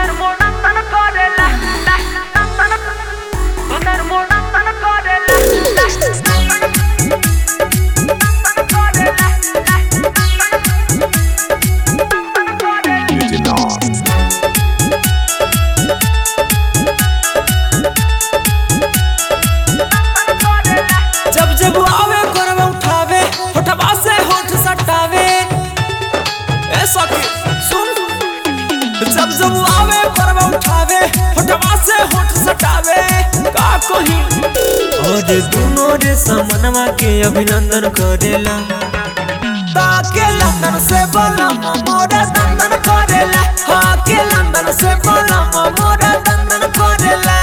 जब जब आवे करवे उठावे होठवा से होठ सटावे ए सखी सुन जब जब आवे करवे उठावे होठवा से होठ सटावे का कही और दोनों रे समनवा के अभिनंदन करेला ताके लंदन से बोला मोरा दंदन करेला हाँ के लंदन से बोला मोरा दंदन करेला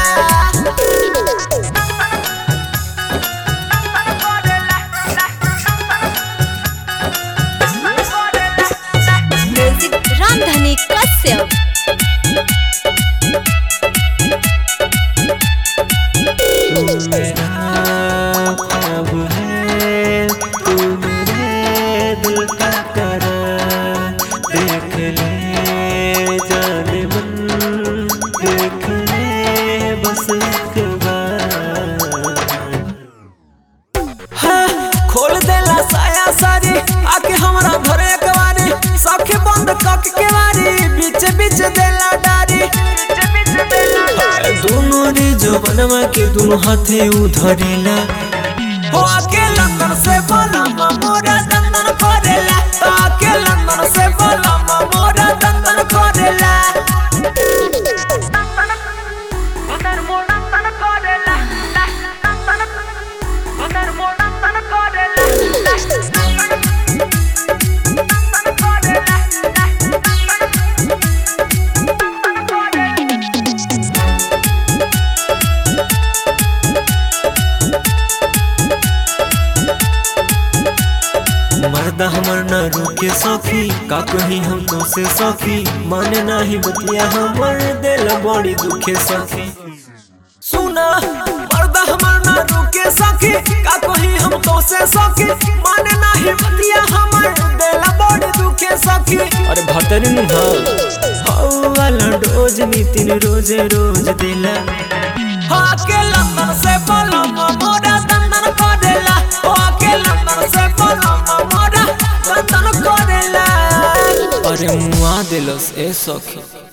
म्यूजिक रामधनी कश्यप अब है तू मेरे दिल का करार देख ले जाने मन देख ले बस एक बार हाँ, खोल देला साया सारी आके हमरा घरे कवारी सखे बंद कक के वारी बीच बीच देला डारी हाय, दोनों रे जो बनवा के दोनों हाथे उधरेला हो आके लंदन से बोला मोरा दंदन करेला आके लंदन से बोला मोरा दंदन करेला मर्दा हमर न रुके सखी का कही हम तो से सखी माने नाही बतिया हमर दिल बड़ी दुखे सखी सुना मर्दा हमर न रुके सखी का कही हम तो से सखी माने नाही बतिया हमर दिल बड़ी दुखे सखी अरे भतरी नु हां वाला डोज नितिन रोजे रोज दिला हाँ के लंदन से बोला मोरा दंदन करेला हाँ के लंदन से बोला मोरा दंदन करेला अरे मुआ दिलस ए सखी